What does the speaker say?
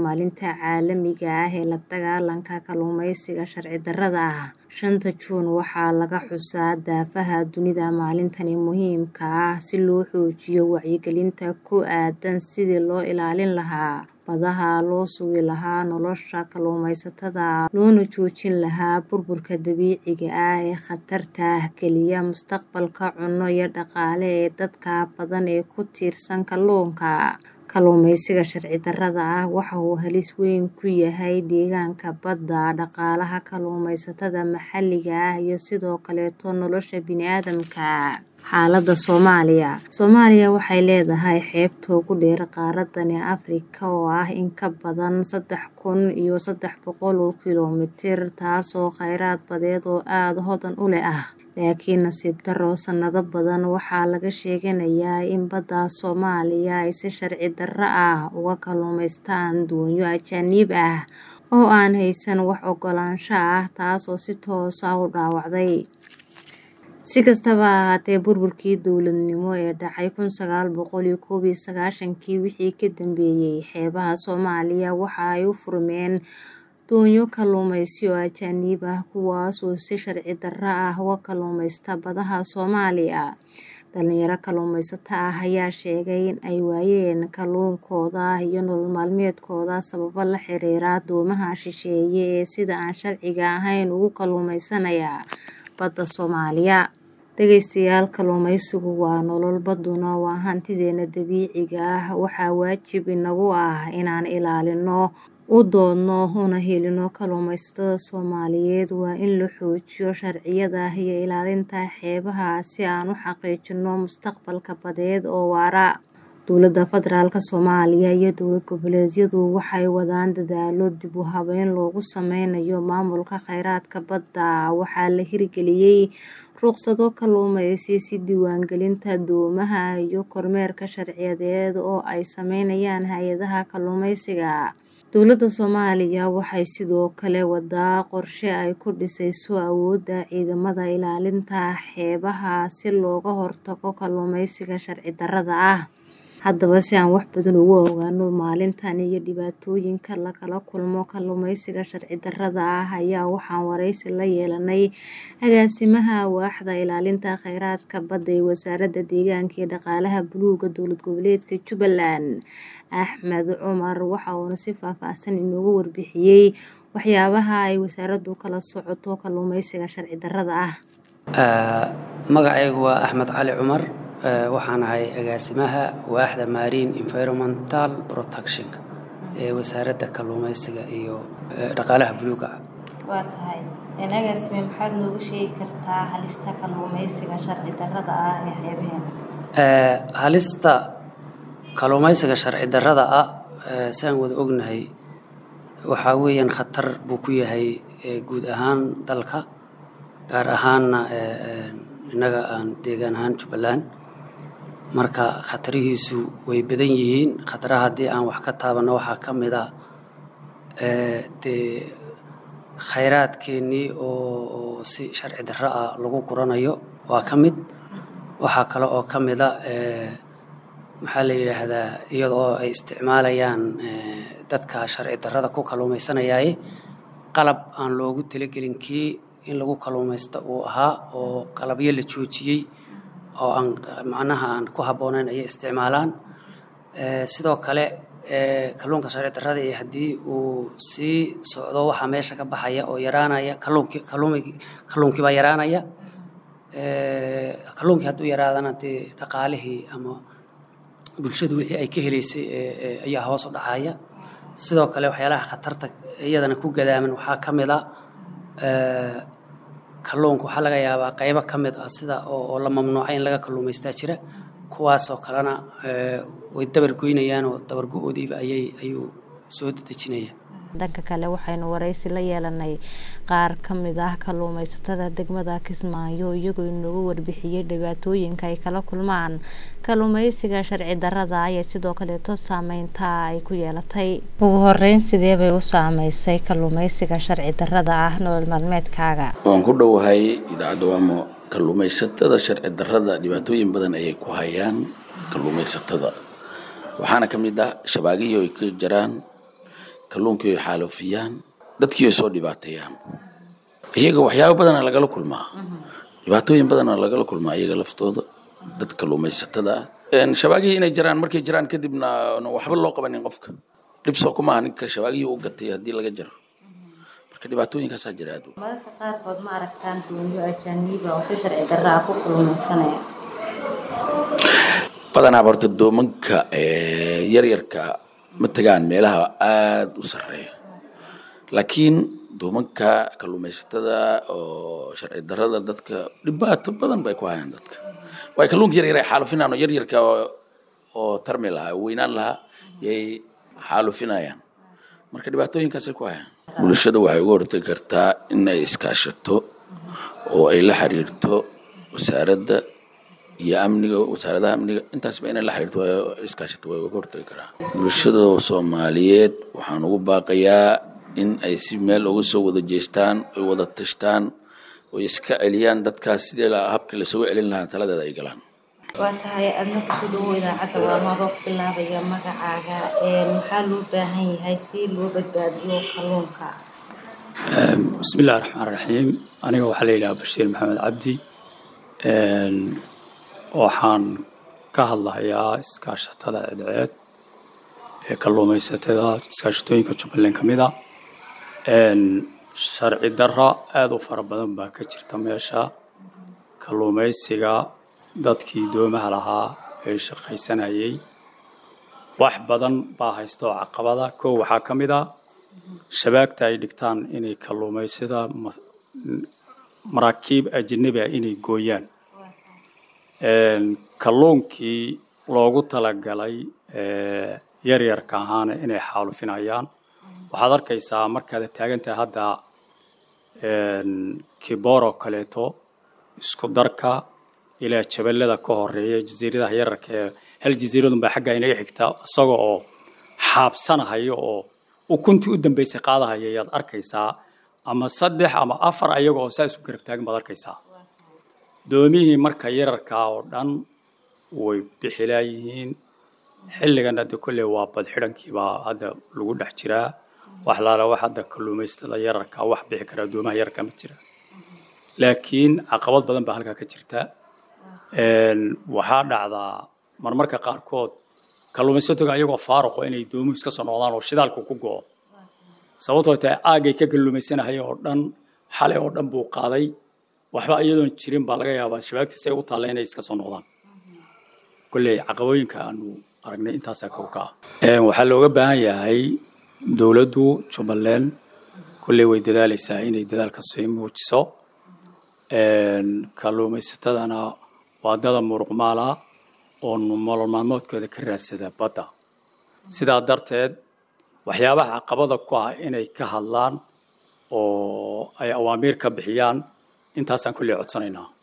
maalinta caalamiga ah ee la dagaalanka kalluumeysiga sharci darrada ah. Shanta Juun waxaa laga xusaa daafaha dunida maalintani muhiimka ah si loo xoojiyo wacyigelinta ku aaddan sidii loo ilaalin lahaa badaha, loo sugi lahaa nolosha kalluumeysatada, loona joojin lahaa burburka dabiiciga ah ee khatarta geliya mustaqbalka cunno iyo dhaqaale ee dadka badan ee ku tiirsan kalluunka. Kalluumeysiga sharci darrada ah waxa uu halis weyn ku yahay deegaanka badda, dhaqaalaha kalluumeysatada maxalliga ah iyo sidoo kaleeto nolosha bini'aadamka. Xaaladda Soomaaliya Soomaaliya waxay leedahay xeebta ugu dheer qaaraddan Afrika oo ah in ka badan saddex kun iyo saddex boqol oo kiiloomitir taasoo kheyraad badeed oo aad hodan u leh ah. Laakiin nasiib darro sanado badan waxaa laga sheeganayaa in badda Soomaaliya ay si sharci darro ah uga kalluumaystaan doonyo ajaanib ah oo aan haysan wax oggolaansho ah taasoo si toos ah u dhaawacday. Si kastaba ha ahaatee, burburkii dowladnimo ee dhacay kun sagaal boqol iyo koob iyo sagaashankii wixii ka dambeeyay, xeebaha Soomaaliya waxa ay u furmeen doonyo kalluumeysi oo ajaanib ah kuwaas oo si sharci darro ah uga kalluumaysta badaha Soomaaliya. Dhalinyaro kalluumeysato ah ayaa sheegay in ay waayeen kalluunkooda iyo nolol maalmeedkooda sababo la xiriira doomaha shisheeye ee sida aan sharciga ahayn uga kalluumeysanaya badda Soomaaliya. Dhageystayaal, kalluumeysigu waa nolol, badduna waa hantideena dabiiciga ah. Waxaa waajib inagu ah inaan ilaalino, u doodno, una hiilino kalluumeysatada Soomaaliyeed. Waa in la xoojiyo sharciyada iyo ilaalinta xeebaha si aan u xaqiijino mustaqbal badeed oo waara. Dowladda Federaalka Soomaaliya iyo dowlad goboleedyadu waxay wadaan dadaallo dib u habeyn loogu sameynayo maamulka kheyraadka badda. Waxaa la hirgeliyay rukhsado kalluumeysi, sida diiwaangelinta doomaha iyo kormeerka sharciyeed oo ay sameynayaan hay'adaha kalluumeysiga. Dowladda Soomaaliya waxay sidoo kale waddaa qorshe ay ku dhisayso awoodda ciidamada ilaalinta xeebaha si looga hortago kalluumeysiga sharci darrada ah. Haddaba, si aan wax badan uga ogaano maalintan iyo dhibaatooyinka lagala kulmo kalluumeysiga sharci darrada ah ayaa waxaan wareysi la yeelanay agaasimaha waaxda ilaalinta kheyraadka badda ee Wasaaradda Deegaanka iyo Dhaqaalaha Buluugga Dowlad Goboleedka Jubbaland, Axmed Cumar. Waxa uuna si faahfaahsan inooga warbixiyay waxyaabaha ay wasaaraddu kala socoto kalluumeysiga sharci darrada ah. Magacaygu waa Axmed Cali Cumar. Waxaan ahay agaasimaha waaxda Marine Environmental Protection ee Wasaaradda Kalluumeysiga iyo Dhaqaalaha Buluugga. Waa tahay agaasime maxaad nooga sheegi kartaa halista kalluumeysiga sharci darrada ah ee xeebaheena? Halista kalluumeysiga sharci darrada ah saan wada ognahay waxaa weeyaan khatar buu ku yahay guud ahaan dalka gaar ahaanna innaga aan deegaan ahaan Jubbaland. Marka khatarihiisu way badan yihiin. Khataraha haddii aan wax ka taabanno waxaa ka mid ah dee kheyraadkeennii oo si sharci darro ah lagu guranayo waa ka mid. Waxaa kale oo ka mid ah maxaa la yidhaahdaa iyada oo ay isticmaalayaan dadka sharci darrada ku kalluumeysanayay qalab aan loogu talagelin kii in lagu kalluumeysto uu ahaa oo qalabyo la joojiyay oo aan macnaha aan ku habboonayn ayay isticmaalaan. Sidoo kale kalluunka sharci darrada ah haddii uu sii socdo waxaa meesha ka baxaya oo yaraanaya kalluunkii kalluunkii baa yaraanaya. Kalluunkii hadduu yaraadana dee dhaqaalihii ama bulshadu wixii ay ka heleysay ayaa hoos u dhacaya. Sidoo kale waxyaalaha khatarta iyadana ku gadaaman waxaa ka mid ah kalluunka waxaa laga yaabaa qaybo ka mid ah sida oo la mamnuucay in laga kalluumeystaa jira. Kuwaasoo kalena way dabar goynayaan oo dabar go'oodiiba ayay ayuu soo dedejinaya. Dhanka kale waxaynu wareysi la yeelanay qaar ka mid ah kalluumeysatada degmada Kismaayo iyagoo inooga warbixiyay dhibaatooyinka ay kala kulmaan kalluumeysiga sharci darrada ah iyo sidoo kaleeto saameynta ay ku yeelatay. Ugu horeyn, sidee bay u saameysay kalluumeysiga sharci darrada ah nolol maalmeedkaaga? Waan ku dhowahay idaacadda Waamo. Kalluumeysatada sharci darrada dhibaatooyin badan ayay ku hayaan kalluumeysatada. Waxaana ka mid ah shabaagihii ay ka jaraan kalluunkii ay xaalufiyaan dadkii ay soo dhibaateeyaan iyaga waxyaabo badana lagala kulmaa dhibaatooyin badana lagala kulmaa iyaga laftooda dad kalluumaysatada ah shabaagihii inay jiraan markay jiraan kadibna waxba loo qabanin qofka dhibsoo kuma aha ninka shabaagihii u gatay haddii laga jaro marka dhibaatooyinkaasaa jira aad mararka qaarkood ma aragtaan doonyo ajaaniiba oo si sharci darra ah ku kalluumaysanaya badanaa horta doomanka yaryarka ma tagaan meelaha aada u sarreeya laakiin doomanka kalluumaysatada oo sharci darrada dadka dhibaato badan bay ku hayaan dadka waay kalluunka yaryar ay xaalufinaan oo yaryarka oo tarmi lahaa weynaan lahaa yay xaalufinayaan marka dhibaatooyinkaasay ku hayaan bulshada waxay uga hortagi kartaa in ay iskaashato oo ay la xiriirto wasaaradda iyo amniga wasaaradaha amniga intaasba inay la xiriirto iskaashato way uga hortagi karaa bulshada soomaaliyeed waxaan ugu baaqayaa in ay si meel uga soo wada jeestaan ay wada tashtaan oy iska celiyaan dadkaas sidii habkii lasoo celin lahaa taladeeda ay galaan waa tahay adna kusoo dhawo idaacadda waa madoo bilaabaya magacaaga maxaa loo baahan yahay si loo badbaadiyo kalluunka bismi illahi raxmaan raxiim aniga waxaa la yidhaha bashiir maxamed cabdi waxaan ka hadlahayaa iskaashatada cidceed ee kalluumaysatada iskaashatooyinka jubbaland ka mid a sharci darra aada u fara badan baa ka jirta meesha kalluumaysiga dadkii doomaha lahaa ee shaqaysanayay wax badan baa haysta oo caqabada kow waxaa ka mid a shabaagta ay dhigtaan inay kalluumaysada maraakiib ajanabi ah inay gooyaan kalluunkii loogu talagalay yaryarka ahaana inay xaalufinayaan waxaad arkaysaa markaad taagantahay hadda kibooroo kaleeto isku darka ilaa jaballada ka horeeya jasiiradaha yararka ee hal jasiiradun baa xaggaa inaga xigta isaga oo xaabsanahaya oo ukuntii u dambaysay qaadahaya ayaad arkaysaa ama saddex ama afar ayaga oo saa isu garab taagan baad arkaysaa doomihii marka yararkaa oo dhan way bixilaayihiin xilligan hadda kolley waa badxidhankii baa hadda lagu dhex jiraa wax laala wax hadda kalluumaystada yararka wax bixi karaa doomaha yararka ma jira laakiin caqabad badan baa halkaa ka jirta waxaa dhacdaa marmarka qaarkood kalluumaysatoga ayagoo faaruqo inay doomuhu iska soo noqdaan oo shidaalku ku go'o sababtoo tahay aagay ka kalluumaysanahaya oo dhan xalay oo dhan buu qaaday waxba iyadoon jirin baa laga yaabaa shabaagtiis ay u taalla inay iska soo noqdaan kolley caqabooyinka aanu aragnay intaasaa kow ka ah waxaa looga baahan yahay dowladdu jubbaland kolley way dadaalaysaa inay dadaalka sii muujiso kalluumaysatadana waa dada muruqmaala oo nolol maalmoodkooda ka raadsada badda sidaa darteed waxyaabaha caqabada ku ah inay ka hadlaan oo ay awaamiir ka bixiyaan intaasaan kolley codsanaynaa